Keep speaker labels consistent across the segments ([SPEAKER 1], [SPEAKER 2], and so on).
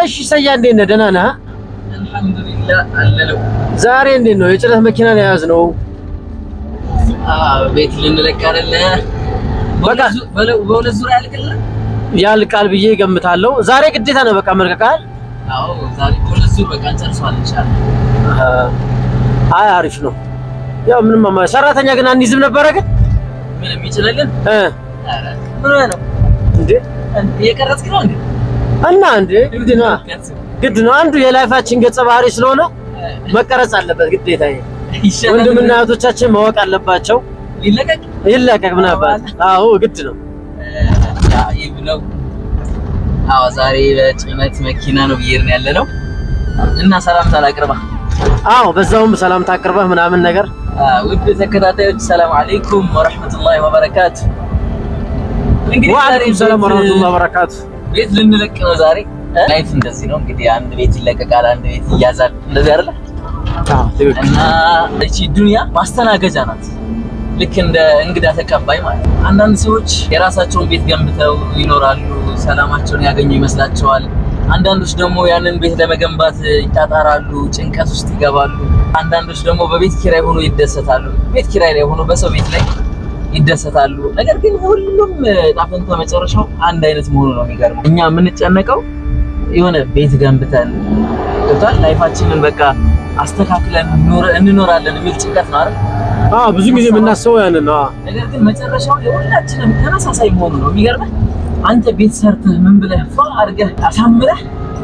[SPEAKER 1] እሺ ሰያ እንዴት ነህ? ደህና ነህ?
[SPEAKER 2] አልሐምዱሊላህ አለለው።
[SPEAKER 1] ዛሬ እንዴት ነው? የጭነት መኪና ነው የያዝነው።
[SPEAKER 2] ቤት ልንለቅ አይደለ?
[SPEAKER 1] በቃ
[SPEAKER 2] በሁለት ዙሪያ ያልቅልህ?
[SPEAKER 1] ያልቃል ብዬ ገምታለሁ። ዛሬ ግዴታ ነው በቃ መልቀቃል።
[SPEAKER 2] አዎ ዛሬ በሁለት ዙር በቃ እንጨርሰዋለን ኢንሻአላህ።
[SPEAKER 1] አይ አሪፍ ነው። ያው ምንም አማ- ሰራተኛ ግን አንይዝም ነበረ ግን
[SPEAKER 2] ምን የሚችልልን?
[SPEAKER 1] እ
[SPEAKER 2] ኧረ ምን ሆነህ ነው?
[SPEAKER 1] እንዴ
[SPEAKER 2] እየቀረጽክ ነው እንዴ?
[SPEAKER 1] እና እንዴ ግድ ነው ግድ ነው። አንዱ የላይፋችን ገጸ ባህሪ ስለሆነ መቀረጽ አለበት ግዴታ። ይሄ
[SPEAKER 2] ይሻላል።
[SPEAKER 1] ወንድምና እህቶቻችን ማወቅ አለባቸው።
[SPEAKER 2] ሊለቀቅ
[SPEAKER 1] ይለቀቅ ምን አባት። አዎ ግድ ነው።
[SPEAKER 2] ይብ ነው። አዎ ዛሬ በጭነት መኪና ነው እየሄድን ያለ ነው እና ሰላምታ ላቅርባ።
[SPEAKER 1] አዎ በዛውም ሰላምታ አቅርበህ ምናምን ነገር
[SPEAKER 2] ውድ ተከታታዮች ሰላም አለይኩም ወረህመቱላሂ ወበረካቱ። እንግዲህ ዛሬ
[SPEAKER 1] ወአለይኩም ሰላም
[SPEAKER 2] ቤት-
[SPEAKER 1] ወራህመቱላሂ ወበረካቱ።
[SPEAKER 2] ቤት ልንለቅ ነው ዛሬ። ላይፍ እንደዚህ ነው እንግዲህ አንድ ቤት ይለቀቃል፣ አንድ ቤት ይያዛል። እንደዚህ አይደለ?
[SPEAKER 1] አዎ ትክክል።
[SPEAKER 2] እና እቺ ዱንያ ማስተናገጃ ናት። ልክ እንደ እንግዳ ተቀባይ ማለት ነው። አንዳንድ ሰዎች የራሳቸውን ቤት ገንብተው ይኖራሉ፣ ሰላማቸውን ያገኙ ይመስላቸዋል። አንዳንዶች ደግሞ ያንን ቤት ለመገንባት ይጣጣራሉ፣ ጭንቀት ውስጥ ይገባሉ። አንዳንዶች ደግሞ በቤት ኪራይ ሆኖ ይደሰታሉ። ቤት ኪራይ ላይ ሆኖ በሰው ቤት ላይ ይደሰታሉ። ነገር ግን ሁሉም ጣፈንታ መጨረሻው አንድ አይነት መሆኑ ነው የሚገርመው። እኛ የምንጨነቀው የሆነ ቤት ገንብተን ገብቷል ላይፋችንን በቃ አስተካክለን ኖረ- እንኖራለን የሚል ጭንቀት ነው አይደል?
[SPEAKER 1] አዎ ብዙ ጊዜ የምናስበው ያንን ነው። አዎ
[SPEAKER 2] ነገር ግን መጨረሻው የሁላችንም ተመሳሳይ መሆኑ ነው የሚገርመህ። አንተ ቤት ሰርተህ ምን ብለህ ፏ አድርገህ አሳምረህ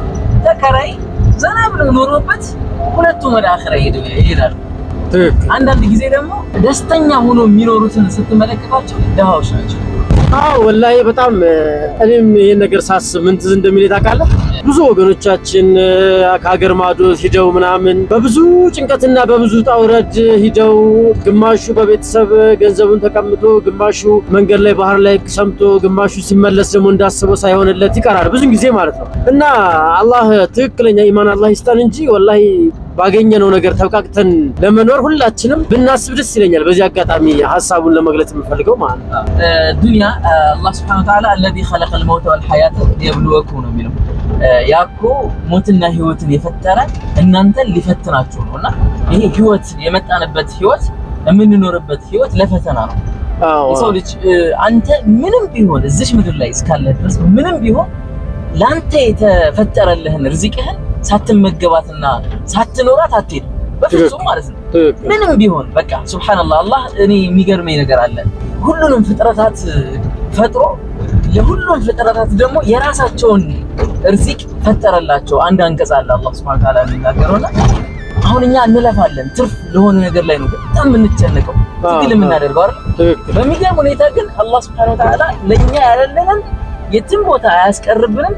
[SPEAKER 2] ተከራይ ዘና ብለው ኖሮበት ሁለቱም ወደ አኺራ ይሄዱ- ይሄዳሉ።
[SPEAKER 1] ትክክል።
[SPEAKER 2] አንዳንድ ጊዜ ደግሞ ደስተኛ ሆኖ የሚኖሩትን ስትመለከታቸው ድሃዎች ናቸው።
[SPEAKER 1] አዎ ወላሂ በጣም እ፣ እኔም ይሄን ነገር ሳስብ ምን ትዝ እንደሚል ታውቃለህ? ብዙ ወገኖቻችን እ፣ ከሀገር ማዶ ሂደው ምናምን በብዙ ጭንቀትና በብዙ ውጣ ውረድ ሂደው ግማሹ በቤተሰብ ገንዘቡን ተቀምጦ፣ ግማሹ መንገድ ላይ ባህር ላይ ሰምቶ፣ ግማሹ ሲመለስ ደግሞ እንዳስበው ሳይሆንለት ይቀራል ብዙ ጊዜ ማለት ነው። እና አላህ ትክክለኛ ኢማን አላህ ይስጠን እንጂ ወላሂ ባገኘነው ነገር ተብቃቅተን ለመኖር ሁላችንም ብናስብ ደስ ይለኛል። በዚህ አጋጣሚ ሀሳቡን ለመግለጽ የምፈልገው ማለት ነው።
[SPEAKER 2] ዱንያ አላህ ስብሐነሁ ወተዓላ አለዚ ኸለቀል መውተ ወል ሐያተ ሊየብሉወኩም ነው የሚለው። ያ እኮ ሞትና ህይወትን የፈጠረ እናንተን ሊፈትናችሁ ነው። እና ይሄ ህይወት የመጣንበት ህይወት የምንኖርበት ህይወት ለፈተና ነው።
[SPEAKER 1] አዎ
[SPEAKER 2] የሰው ልጅ እ፣ አንተ ምንም ቢሆን እዚች ምድር ላይ እስካለ ድረስ ምንም ቢሆን ለአንተ የተፈጠረልህን ርዚቅህን ሳትመገባትና ሳትኖራት አትሄድም። በፍጹም ማለት ነው።
[SPEAKER 1] ትክክል።
[SPEAKER 2] ምንም ቢሆን በቃ ሱብሃንአላህ አላህ እኔ የሚገርመኝ ነገር አለ። ሁሉንም ፍጥረታት ፈጥሮ ለሁሉም ፍጥረታት ደግሞ የራሳቸውን እርዚቅ ፈጠረላቸው። አንድ አንቀጽ አለ አላህ ሱብሃነሁ ወተዓላ የሚናገረውና አሁን እኛ እንለፋለን ትርፍ ለሆነ ነገር ላይ ነው በጣም የምንጨነቀው ትግል የምናደርገው አይደል?
[SPEAKER 1] ትክክል።
[SPEAKER 2] በሚገርም ሁኔታ ግን አላህ ሱብሃነሁ ወተዓላ ለኛ ያለልንን የትም ቦታ አያስቀርብንም።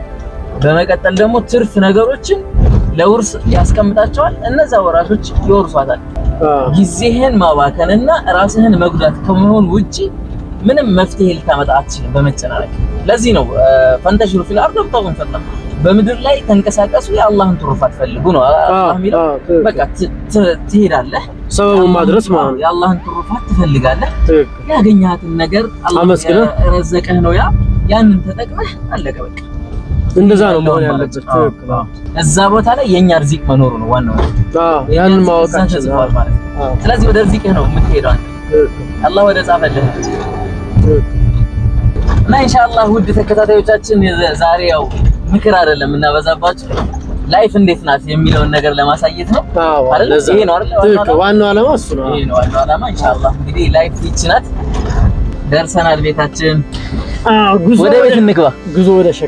[SPEAKER 2] በመቀጠል ደግሞ ትርፍ ነገሮችን ለውርስ ያስቀምጣቸዋል። እነዛ ወራሾች ይወርሷታል።
[SPEAKER 1] አዎ
[SPEAKER 2] ጊዜህን ማባከንና ራስህን መጉዳት ከመሆን ውጪ ምንም መፍትሄ ልታመጣ አትችልም በመጨናነቅ። ለዚህ ነው ፈንተሽሩ ፊል አርድ ወብተጉ ምን ፈድላ በምድር ላይ ተንቀሳቀሱ የአላህን ትሩፋት ፈልጉ ነው አላህ የሚለው።
[SPEAKER 1] አዎ፣ ትክክል።
[SPEAKER 2] በቃ ት- ት- ትሄዳለህ፣
[SPEAKER 1] ሰበቡን ማድረስ ማለት ነው።
[SPEAKER 2] የአላህን ትሩፋት ትፈልጋለህ።
[SPEAKER 1] ትክክል።
[SPEAKER 2] ያገኛትን ነገር አላህ
[SPEAKER 1] አመስግነህ።
[SPEAKER 2] የረዘቀህ ነው ያ ያንን ተጠቅመህ አለቀ በቃ።
[SPEAKER 1] እንደዛ ነው መሆን
[SPEAKER 2] ያለውን
[SPEAKER 1] ያለበት።
[SPEAKER 2] ማለት ነው።
[SPEAKER 1] ትክክል። አዎ።
[SPEAKER 2] እዛ ቦታ ላይ የኛ ርዚቅ መኖሩ ነው ዋናው።
[SPEAKER 1] አዎ፣
[SPEAKER 2] የኛ
[SPEAKER 1] ያንን
[SPEAKER 2] ርዚቅ እዛ
[SPEAKER 1] ማወቃችን
[SPEAKER 2] ተጽፏል
[SPEAKER 1] አዎ፣
[SPEAKER 2] ማለት ነው።
[SPEAKER 1] አዎ፣
[SPEAKER 2] ስለዚህ ወደ ርዚቅህ ነው የምትሄደው አንተ።
[SPEAKER 1] ትክክል፣
[SPEAKER 2] አላህ ወደ ጻፈልህ ነው።
[SPEAKER 1] ትክክል።
[SPEAKER 2] እና ኢንሻአላህ ውድ ተከታታዮቻችን የዘ- ዛሬ ያው ምክር አይደለም እናበዛባችሁ ላይፍ እንዴት ናት የሚለውን ነገር ለማሳየት ነው።
[SPEAKER 1] አዎ፣
[SPEAKER 2] አይደል?
[SPEAKER 1] ለዛ
[SPEAKER 2] ይሄ ነው አይደል? ዋናው
[SPEAKER 1] ትክክል።
[SPEAKER 2] ዓላማ?
[SPEAKER 1] ዋናው ዓላማ እሱ ነው።
[SPEAKER 2] ይሄ ነው ዋናው ዓላማ። ኢንሻአላህ እንግዲህ ላይፍ ይቺ ናት። ደርሰናል ቤታችን።
[SPEAKER 1] አዎ፣ ጉዞ
[SPEAKER 2] ወደ ቤት እንግባ።
[SPEAKER 1] ጉዞ ወደ ሸክ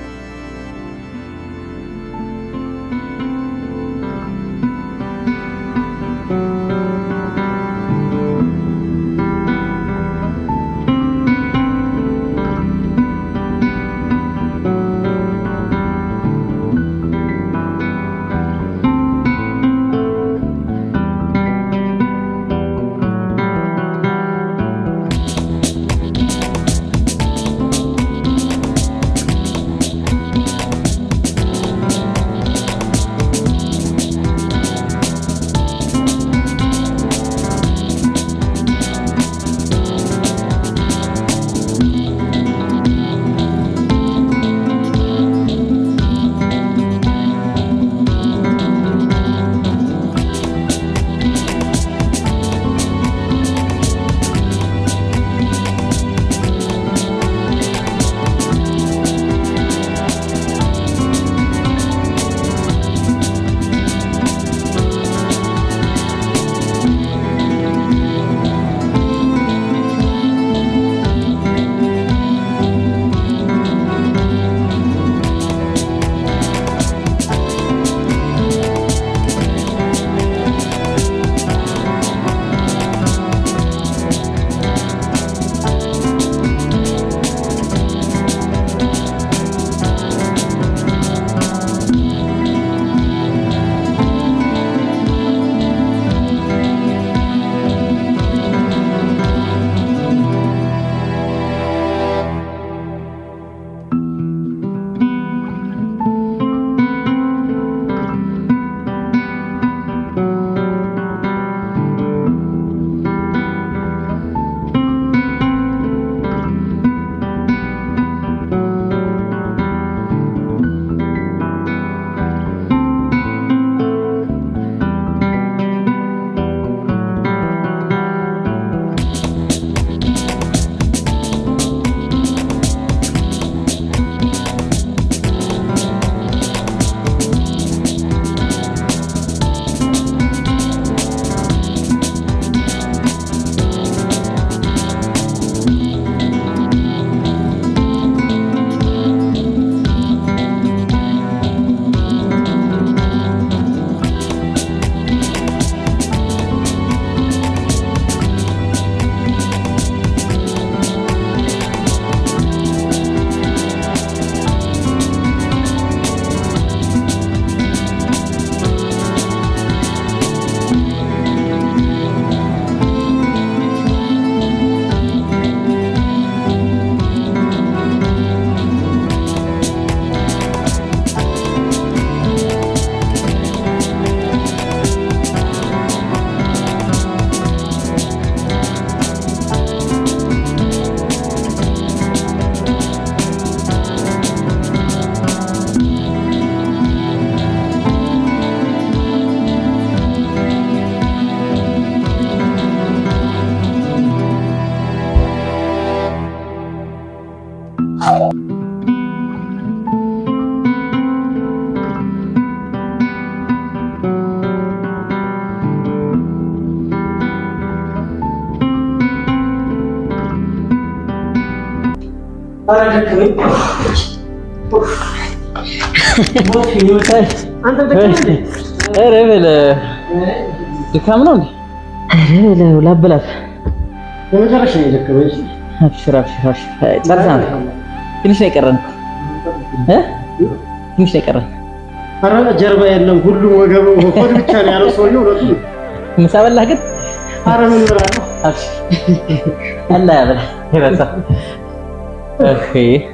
[SPEAKER 2] ኧረ በለ ድካም ነው እንዴ? ኧረ በለ ላበላት
[SPEAKER 1] በመጨረሻ ነው የደከመኝ።
[SPEAKER 2] አብሽር አብሽር አብሽር። ጨርሰናል። ትንሽ ነው የቀረን እ ትንሽ ነው የቀረን።
[SPEAKER 1] ኧረ ጀርባ የለም ሁሉም ወገብ ሆድ ብቻ ነው ያለው ሰውዬው። እውነቱን ነው።
[SPEAKER 2] ምሳ በላህ ግን?
[SPEAKER 1] ኧረ ምን እበላለሁ?
[SPEAKER 2] አብሽር አላህ ያበላ ይረሳ። እሺ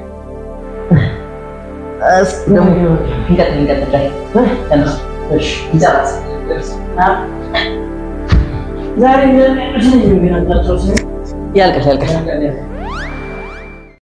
[SPEAKER 2] እስኪ ደግሞ እንቀጥል እንቀጥል ላይ ተነስ
[SPEAKER 1] እሺ
[SPEAKER 2] እንጨርስ።
[SPEAKER 1] ዛሬ ምን አይነት ነው የሚያንጣጣው?
[SPEAKER 2] ያልቃል ያልቃል